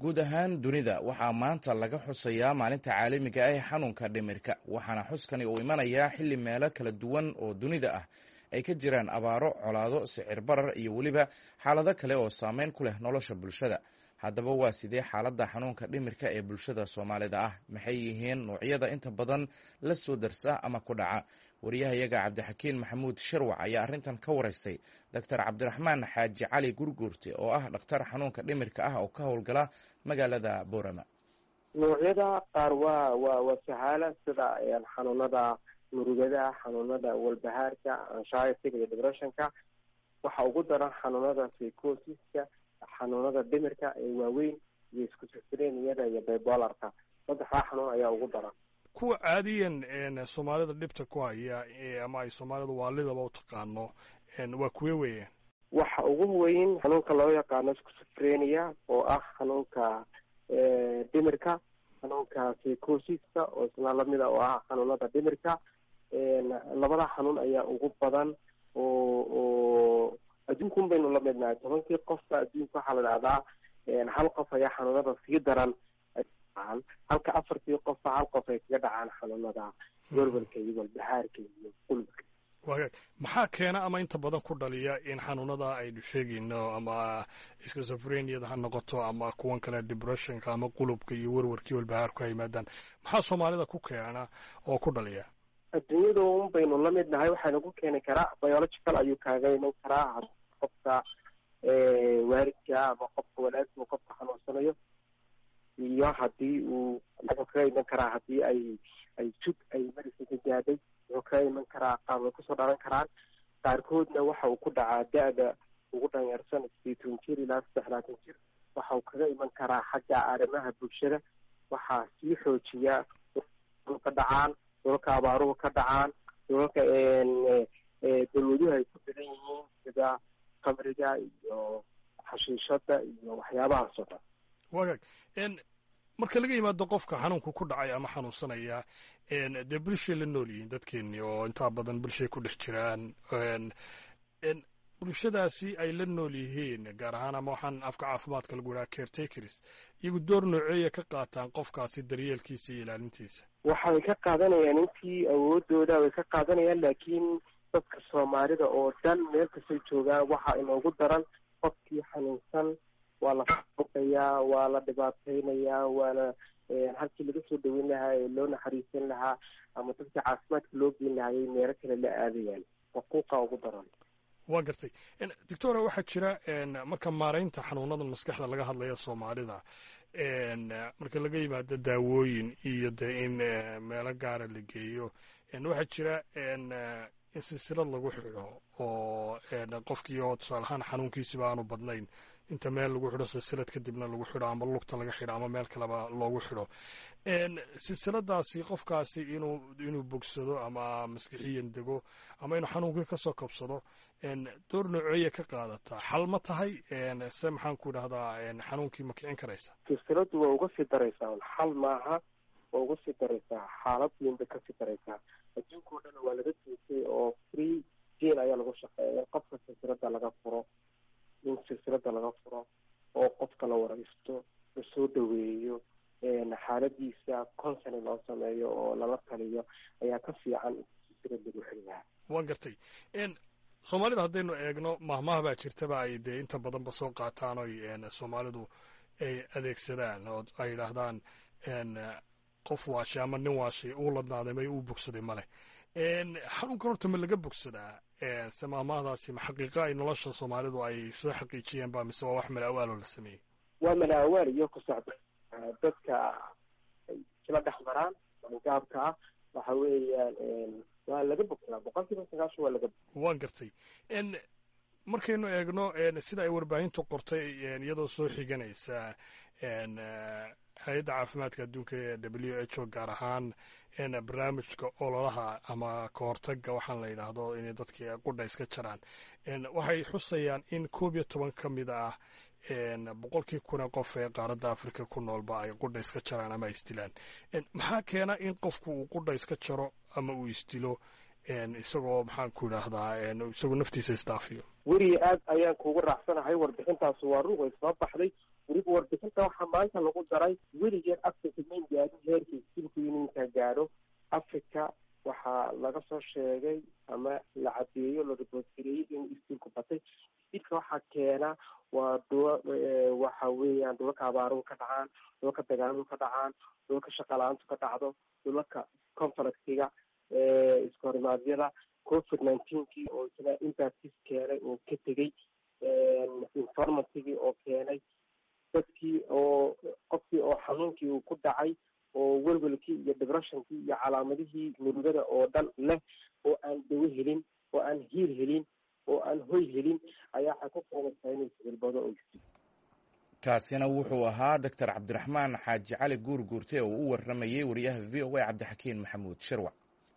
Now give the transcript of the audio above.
guud ahaan dunida waxaa maanta laga xusayaa maalinta caalamiga ah ee xanuunka dhimirka waxaana xuskani uu imanayaa xilli meelo kala duwan oo dunida ah ay ka jiraan abaaro colaado sicir barar iyo weliba xaalado kale oo saameyn ku leh nolosha bulshada haddaba waa sidee xaaladda xanuunka dhimirka ee bulshada soomaalida ah maxay yihiin noocyada inta badan la soo darsa ama ku dhaca wariyahayaga cabdixakiin maxamuud shirwac ayaa arrintan ka waraystay doctor cabdiraxmaan xaaji cali gurguurte oo ah dhakhtar xanuunka dhimirka ah oo ka howlgala magaalada boorama noocyada qaar waa waa waa sahaala sida xanuunada murugada xanuunada walbahaarka anshaytiga iyo depressionka waxa ugu daran xanuunada psychosiska xanuunada dhimirka ee waaweyn iyo iskusifreniyada iyo bibolarka saddexdaa xanuun ayaa ugu daran kuwa caadiyan soomaalida dhibta ku haya ama ay soomaalida waalidaba u taqaano waa kuwe weeyaan waxa ugu weyn xanuunka loo yaqaano schizophrenia oo ah xanuunka dhimirka xanuunka psychosiska oo isna lamida oo ah xanuunada dhimirka labada xanuun ayaa ugu badan oo oo adduunkun baynu la midnahay tobankii qofka adduunka waxaa la dhahdaa hal qof ayaa xanuunada sii daran halka afartii qofba hal qof ay kaga dhacaan xanuunada werwelka iyo walbahaarka iyo qulubka wagaag maxaa keena ama inta badan ku dhaliya in xanuunada aynu sheegayno ama schizophreniada ha noqoto ama kuwan kale depressionka ama qulubka iyo werwarkii walbahaarku ha yimaadaan maxaa soomaalida ku keena oo ku dhaliya adduunyada un baynu la mid nahay waxayna ku keeni karaa biological ayuu kaaga iman karaa qofka waalidka ama qofka wanaagsan qofka xanuunsanayo iyo hadii uu wuxuu kaga iman karaa hadii ay ay jug ay marisanka gaadhay wuxuu kaga iman karaa qaar way kusoo dhalan karaan qaarkoodna waxa uu ku dhacaa da-da ugu dhanyarsan sideetan jir ilaa saddex laatan jir waxa uu kaga iman karaa xagga arrimaha bulshada waxaa sii xoojiya ka dhacaan dolalka abaaruhu ka dhacaan dolalka dalwaduhu ay ku daran yihiin sida kamriga iyo xashiishada iyo waxyaabahaas oo dhan wagaag marka laga yimaado qofka xanuunku ku dhacay ama xanuunsanaya dee bulshay la nool yihiin dadkeeni oo intaa badan bulshay ku dhex jiraan bulshadaasi ay la nool yihiin gaar ahaan ama waxaan afka caafimaadka lagu idhaha caretakers iyagu door nooceeya ka qaataan qofkaasi daryeelkiisa iyo ilaalintiisa waxay ka qaadanayaan intii awoodooda way ka qaadanayaan laakiin dadka soomaalida oo dhan meel kastay joogaan waxa inoogu daran qofkii xanuunsan waa la faquqayaa waa la dhibaateynayaa waana halkii laga soo dhaweyn lahaa ee loo naxariisan lahaa ama dadka caafimaadka loo geyn lahayay meelo kale la aadayaan faquuqa ugu daran waa gartay doctora waxaa jira marka maaraynta xanuunadan maskaxda laga hadlaya soomaalida marka laga yimaado daawooyin iyo dee in meelo gaara la geeyo waxaa jira in silsilad lagu xidho oo qofkii oo tusaaleahaan xanuunkiisiba aanu badnayn inta meel lagu xidho silsilad kadibna lagu xidho ama lugta laga xidho ama meel kaleba loogu xidho silsiladaasi qofkaasi inuu inuu bogsado ama maskixiyan dego ama inuu xanuunkii kasoo kabsado door nooceeya ka qaadataa xal ma tahay se maxaan ku idhahdaa xanuunkii ma kicin karaysa silsiladu waa uga sii daraysaa xal maaha waa uga sii daraysaa xaalad weyn bay kasii daraysaa adduunka o dhan waa laga joogtay oo free jail ayaa lagu shaqeeya in qofka silsilada laga furo in silsilada laga furo oo qofka la waraysto lasoo dhaweeyo xaaladiisa consony loo sameeyo oo lala taliyo ayaa ka fiican silsilad lagu xiriyaa waan gartay soomaalida haddaynu eegno mahmaha baa jirtaba ay dee inta badanba soo qaataan oy soomaalidu ay adeegsadaan oo ay yidhaahdaan qof waashay ama nin waashay uu ladnaaday may uu bogsaday maleh xanuunkan horta ma laga bogsadaa se maahmaahdaasi ma xaqiiqa ay nolosha soomaalidu ay soo xaqiijiyeen ba mise waa wax mala awaaloo la sameeyey waa mala awaal iyo ku socda dadka isla dhex maraan gaabka ah waxa weeyaan waa laga bogsadaa boqol kiiba sagaashan waa laga waan gartay markaynu eegno sida ay warbaahintu qortay iyadoo soo xiganaysa hay-adda caafimaadka adduunka ee w h o gaar ahaan barnaamijka ololaha ama kahortaga waxaan la yidhaahdo inay dadkii qudha iska jaraan waxay xusayaan in koob iyo toban ka mid ah boqolkii kun ee qof ee qaaradda africa ku noolba ay qudha iska jaraan ama isdilaan maxaa keena in qofku uu qudha iska jaro ama uu isdilo isagoo maxaan ku idhaahdaa isagoo naftiisa isdhaafiyo weri aad ayaan kugu raacsanahay warbixintaas waa rug way soo baxday weliba warbixinta waxaa maanta lagu daray weligeed africa mayn gaadin heerka iskuulku inuu intaa gaadho africa waxaa laga soo sheegay ama la cadeeyo la riboodgareeyey inuu iskuulku batay iskuulka waxaa keena waa dhuwa waxa weeyaan dhulalka abaaruhu ka dhacaan dhulalka dagaaluhu ka dhacaan dhulalka shaqalaantu ka dhacdo dhulalka conflictiga iskorimaadyada covid nineteenkii oo isna impactis keenay oo ka tegey informatigii oo keenay dadkii oo qofkii oo xanuunkii uu ku dhacay oo welwelkii iyo depressionkii iyo calaamadihii murugada oo dhan leh oo aan dawo helin oo aan hiil helin oo aan hoy helin ayaa waxay ku keenaysaa inay sicilbado oo kaasina wuxuu ahaa doctor cabdiraxmaan xaaji cali guur guurte oo u waramayey wariyaha v o a cabdixakiin maxamuud shirwac